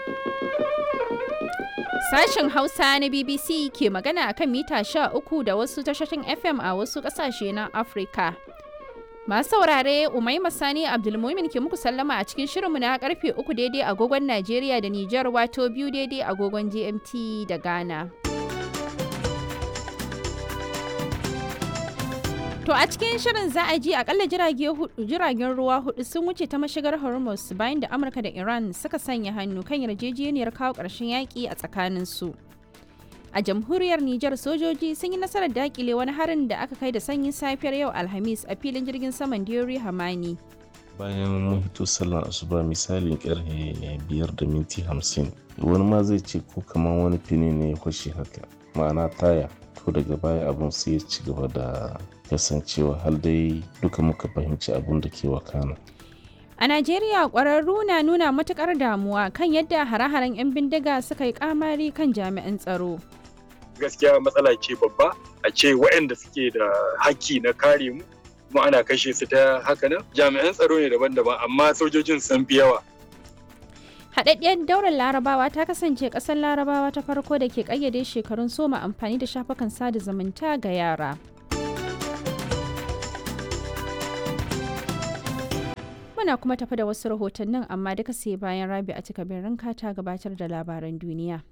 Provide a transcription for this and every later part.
Sashen Hausa na BBC ke magana akan mita 13 da wasu tashoshin FM a wasu ƙasashe na Afirka. Masu saurare Umaima Sani Abdulmumin ke muku sallama a cikin shirinmu na karfe 3 daidai agogon Najeriya da Nijar wato biyu daidai agogon GMT da Ghana. To a cikin shirin za a ji akalla jiragen ruwa hudu sun wuce ta mashigar Hormuz bayan da Amurka da Iran suka sanya hannu kan yarjejeniyar kawo ƙarshen yaƙi a tsakaninsu. A jamhuriyar Nijar sojoji sun yi nasarar dakile wani harin da aka kai da sanyin safiyar yau Alhamis a filin jirgin saman Diori Hamani. Bayan mun hito sallar asuba misalin karfe biyar da minti hamsin wani ma zai ce ko kamar wani fini ne ya kwashe haka ma'ana taya to daga baya abun sai ya ci gaba da kasancewa har dai duka muka fahimci abun da ke wakana. A Najeriya ƙwararru na nuna matuƙar damuwa kan yadda hare-haren 'yan bindiga suka yi kamari kan jami'an tsaro. Gaskiya matsala ce babba a ce waɗanda suke da haƙƙi na kare mu kuma ana kashe su ta haka nan jami'an tsaro ne daban-daban amma sojojin sun fi yawa. Haɗaɗɗiyar daular larabawa ta kasance ƙasar larabawa ta farko da ke ƙayyade shekarun soma amfani da shafukan sada zumunta ga yara. Muna kuma tafi da wasu rahotannin amma duka sai bayan rabi a cika ranka ta gabatar da labaran duniya.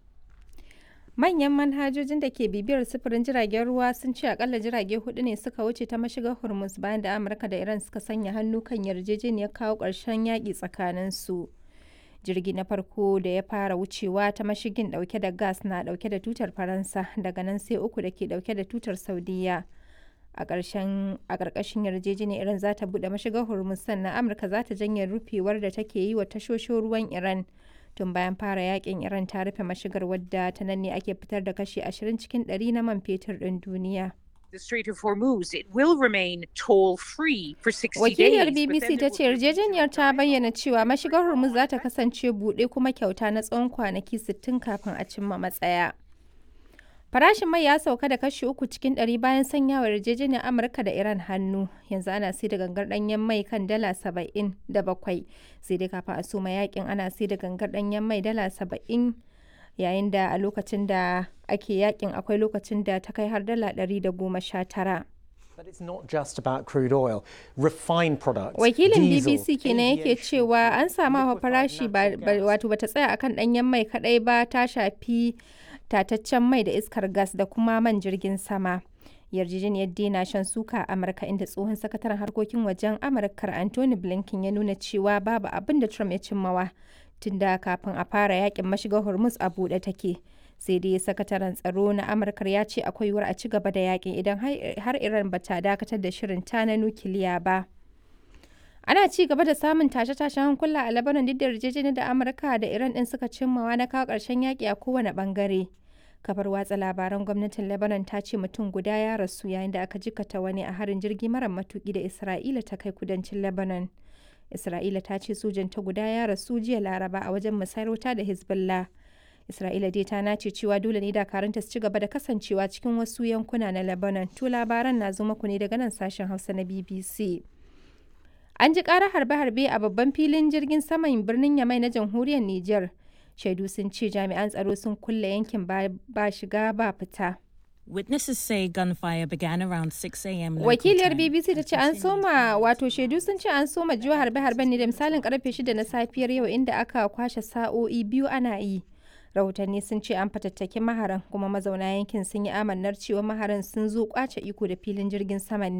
Manyan manhajojin da ke bibiyar sufurin jiragen ruwa sun ce akalla jirage hudu ne suka wuce ta mashigar Hormuz bayan da Amurka da Iran suka sanya hannu kan yarjejeniyar kawo ƙarshen yaƙi tsakanin su. Jirgi na farko da ya fara wucewa ta mashigin ɗauke da gas na ɗauke da tutar Faransa daga nan sai uku da ke ɗauke da tutar Saudiya. a ƙarƙashin yarjejeniyar iran za ta buɗe mashigar hormuz sannan amurka za ta janye rufewar da take yi wa tashoshin ruwan iran tun bayan fara yakin iran ta rufe mashigar wadda ta nan ne ake fitar da kashi 20 cikin 100 na man fetur ɗin duniya The Strait of Hormuz, it will remain toll-free for 60 Wakiliyar days. BBC ta ce yarjejeniyar ta bayyana cewa mashigar Hormuz za ta kasance buɗe kuma kyauta na tsawon kwanaki 60 kafin a cimma matsaya. Farashin mai ya sauka da kashi uku cikin ɗari bayan sanyawa yarjejeniyar Amurka da Iran hannu. Yanzu ana sai da gangar ɗanyen mai kan dala saba'in da bakwai. Sai dai kafin a soma yakin ana sai da gangar ɗanyen mai dala saba'in yayin da a lokacin da ake yakin akwai lokacin da ta kai har dala ɗari da goma sha tara. But it's not just about crude oil. Refined products, Wakilin diesel, BBC kenan yake aviation, cewa an samu hawa farashi ba natural ba- gas. wato bata tsaya akan ɗanyen mai kaɗai ba ta shafi tataccen mai da iskar gas da kuma man jirgin sama. Yarjejeniyar dina shan suka a Amurka inda tsohon sakataren harkokin wajen Amurkar Anthony Blinken ya nuna cewa babu abin da Trump ya cimmawa tunda kafin a fara yakin mashigar Hormuz a buɗe take. Sai dai sakataren tsaro na Amurkar ya ce akwai yiwuwar a ci gaba da yakin idan har- har Iran bata dakatar da shirin ta na nukiliya ba. Ana ci gaba da samun tashe-tashen hankula a Lebanon duk da yarjejeniyar da Amurka da Iran din suka cimmawa na kawo ƙarshen yaƙi a kowane ɓangare. Kafar watsa labaran gwamnatin Lebanon ta ce mutum guda ya rasu yayin da aka jikata wani a harin jirgi mara matuƙi da Isra'ila ta kai kudancin Lebanon. Isra'ila ta ce sojan ta guda ya rasu jiya Laraba a wajen musayar wuta da Hezbollah. Isra'ila dai ta nace cewa dole ne dakarunta su ci gaba da kasancewa cikin wasu yankuna na Lebanon. To labaran na zo muku ne daga nan sashen Hausa na BBC. An ji ƙarar harbe-harbe a babban filin jirgin saman birnin Yamai na jamhuriyar Nijar. Shaidu sun ce jami'an tsaro sun kulle yankin ba ba shiga ba fita. Witnesses say gunfire began around 6 a.m. local Wakiliyar time BBC ta and ce an continued soma wato shaidu sun ce an soma jiwa harbe-harben ne da misalin karfe 6 na safiyar yau inda aka kwashe sa'o'i biyu ana yi. Rahotanni sun ce an fatattaki maharan kuma mazauna yankin sun yi amannar cewa maharan sun zo kwace iko da filin jirgin saman